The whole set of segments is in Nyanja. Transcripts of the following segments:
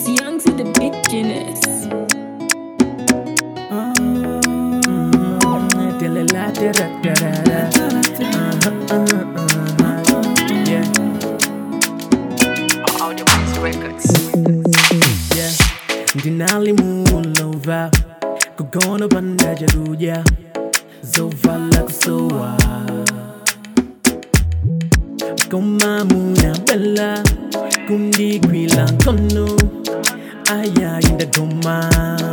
It's young to the beginners. Yeah, Audio Ways Records. yeah. ndinalimulova kugona pandajaluja zovala kusowa komamuna bela kundikwila nkono ayayindagoma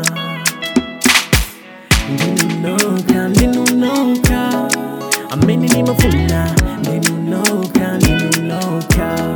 ndinunoka ndinunoka amene nimafuna ndinunoka ndinunoka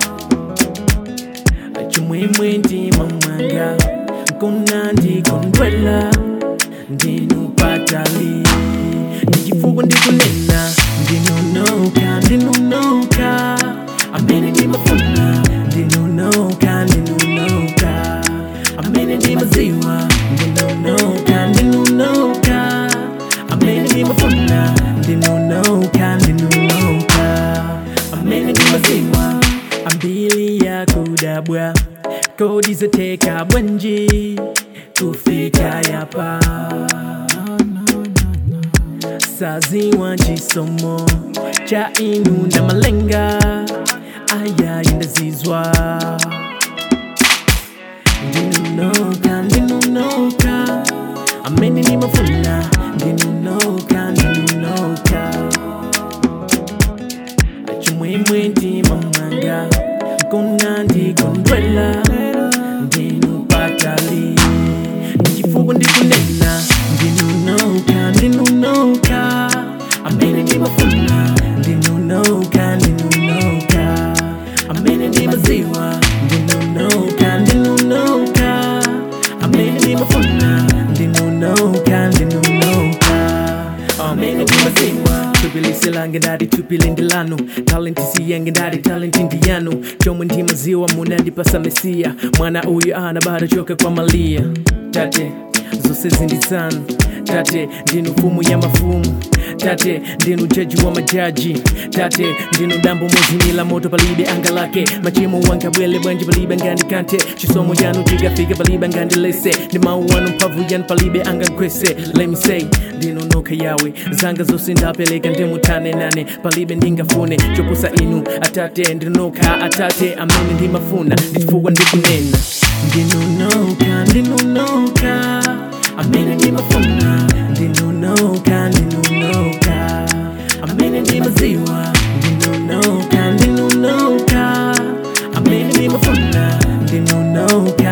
chimwemwe ndima mwanga nkona ndikondwela ndinupatali ndichifukwa ndikunena ndinunoka ndinunoka amene ndimafuna ndinunoka ndinunoka amene ndimaziwa ndinunoka ndinunoka amene ndimafuna ndinunoka ndinunoka amene ndimaziwa ambili ya kudabwa kodi zateka bwanji kufika yapa saziwa chisomo cha inu na malenga aya indazizwa ndinunoka ndinunoka amene nimafuna ndinunoka ndinunoka chimwemwe ndima mwanga nkona ndikondwela ndinupatali ndichifukwa ndikunena ndinunoka ndinunoka amene ndimafuna ndinunoka ndinunoka amene ndimaziwa ndinunoka ndinunoka amene ndimafuna ndinunoka ndinunoka amene ndimaziwa tupilise lange ndati tupile ndilanu talenti siyange ndati talenti ndiyanu chomwe ndimaziwa munandipasa mesiya mwana uyu ana bado choka kwa malia tate zose zindizanu tate ndinu mfumu ya mafumu tate ndinu jaji wa majaji tate ndinu dambo mozimila moto palibe anga lake machimo wanga bwele bwanji palibe ngandikante chisomo yanu chikafika palibe ngandilese ndi mawu wanu mphamvu yanu palibe anga nkwese let me say ndinu noka yawe zanga zose ndapeleka ndimutane nane palibe ndingafune chopusa inu atate ndinoka atate amene ndimafuna ndichifukwa ndikunena ndinunoka ndinunoka amene ndimafuna ndinunoka ndinunoka amene ndimaziwa ndinunoka ndinunoka amene ndimafuna ndinunoka